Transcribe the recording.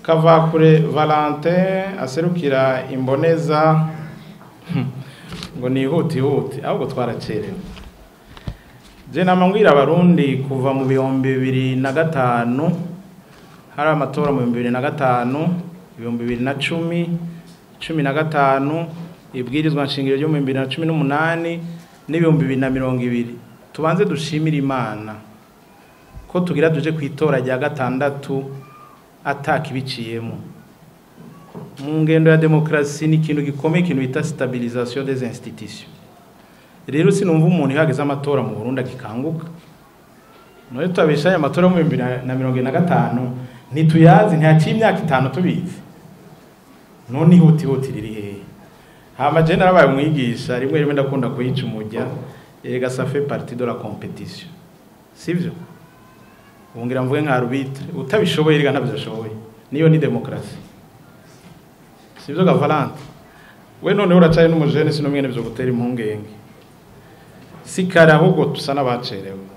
kavakure valentin aserukira imboneza ngo ni ihutihuti ahubwo twaracerewe je namambwira abarundi kuva mu bihumbi bibiri na gatanu hari amatora mu bihumbi bibiri na gatanu ibihumbi bibiri na cumi cumi na gatanu ibwirizwa nshingiro ryo mu bibiri na cumi n'umunani n'ibihumbi bibiri na mirongo ibiri tubanze dushimire imana ko tugira tuje ku itora rya gatandatu atakibiciyemo mu ngendo ya demokarasi ni ikintu gikomeye ikintu bita stabilisation des institutions rero sinumva umuntu ihageze amatora mu Burundi agikanguka none tutabeshaye amatora mu bibiri na mirongo ine na gatanu ntituyazi ntihaciye imyaka itanu tubizi none ihutihuti riri hehe hama je narabaye umwigisha rimwe rimwe ndakunda kuyica umujya erega ça fait partie de la compétition sivyo ubungira mvuge nka arbitre utabishoboye erega ntabyo ashoboye niyo ni demokarasi sivyo gavalante we none uracaye n'umujene sinomwene byo gutera impungenge si kare ahubwo tusa n'abacerewe